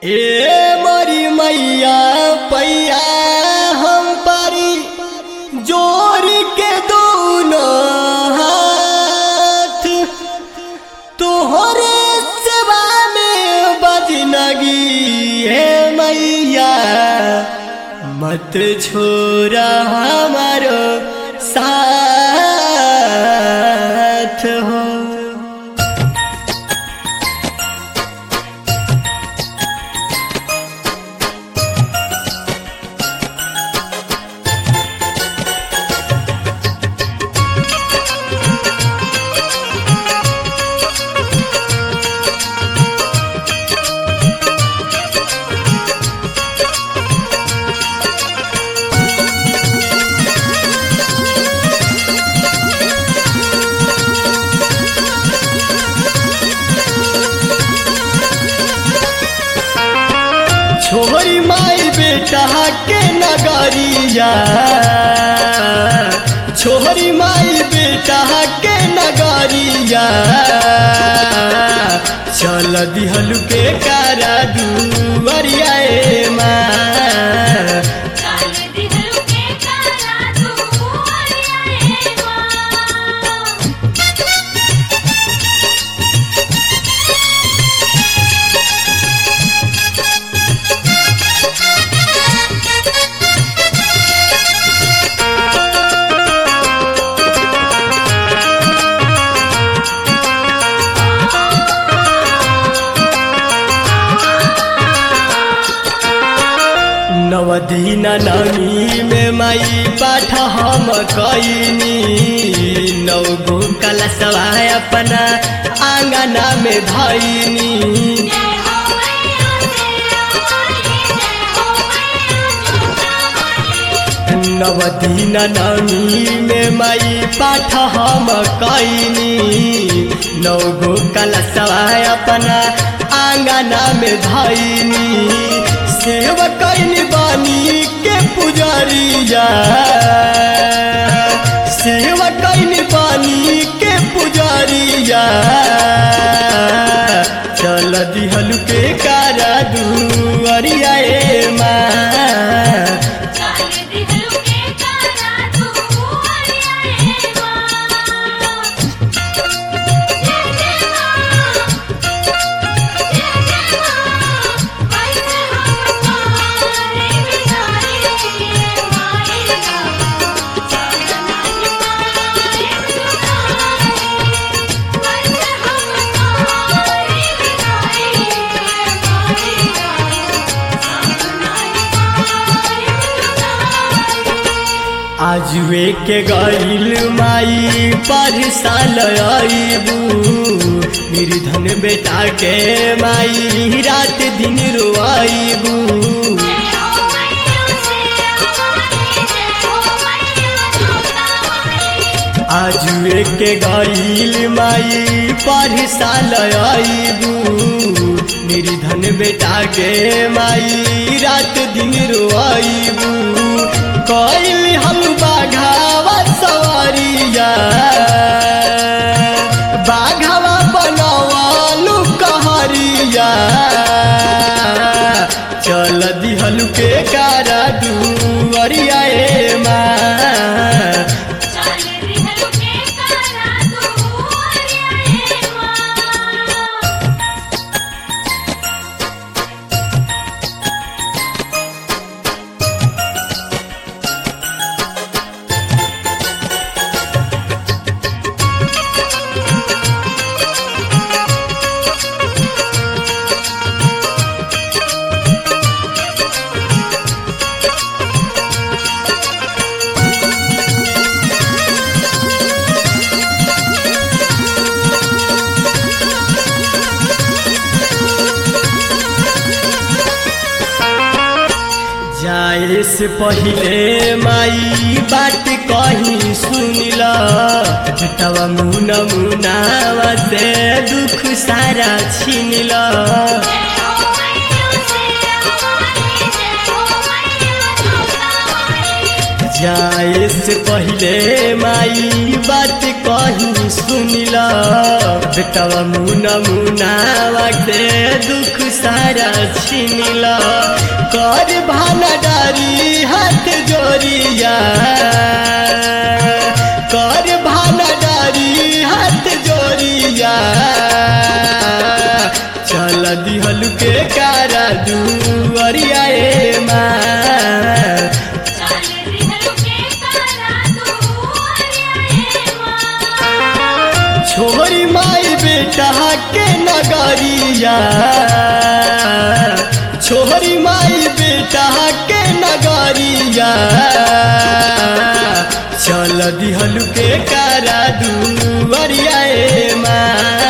ए मरी मैया पैया हम पारी जोर के दोनों हाथ तोहरे सेवा में बजनगी है मैया मत छोरा हमारो साथ हो छोरी माई बेटा के नगरिया छोरी माई बेटा के नगरिया चल दिहलु के कारा दुवरिया ए माँ चल दिहलु के कारा दुवरिया ए माँ नवदीन नमी में माई पाठ हम कैनी नौ गो कलशवा अपना आंगना में धैनी जय हो मैया तेरा वाली जय हो मैया जोता वाली नवदीन नमी में माई पाठ हम कैनी नौ गो कलशवा अपना आंगना में धैनी सेवा कैनी बानी के पुजारिया सेवा कैनी बानी के पुजारिया चल दिहलु के कारा दुअरिया ए माँ चल दिहलु के कारा दुवरिया ए माँ जय जय माँ जय जय माँ कैसे हम पारे बिहारी माई का चलना पाए कैसे हम पारे बिहारी माई का आजुए के गईल माई पर साल आईबू निर्धन बेटा के माई रात दिन रोआईबू जय हो मैया तेरा वाली जय हो मैया जोता वाली आजुए के गईल माई पर साल आईबू निर्धन बेटा के माई रात दिन रोआईबू कईल हम बाघावा सवारिया बाघावा बनवालू कहरिया चल दिहलु के कारा दुअरिया ए माँ चल दिहलु के कारा दुवरिया ए माँ जाए से पहिले माई बात कही सुनिला बेटवा मुना मुनावा से दुख सारा छिनिला जय हो मैया तेरा वाली जय हो मैया जोता वाली जाए से से पहले माई बात कही सुनिला बेटवा मुना मुनावा के दुख सारा छिनिला कर भाला डारी हाथ जोड़िया कर भाला डारी हाथ जोड़िया चल दिहल के कारा दुअरिया ए माँ चल रिहल के कारा दुआरिया माँ छोरी माई बेटा के नगरिया छोरी माई बेटा के नगरिया चल दिहल के कारा दुअरिया ए माँ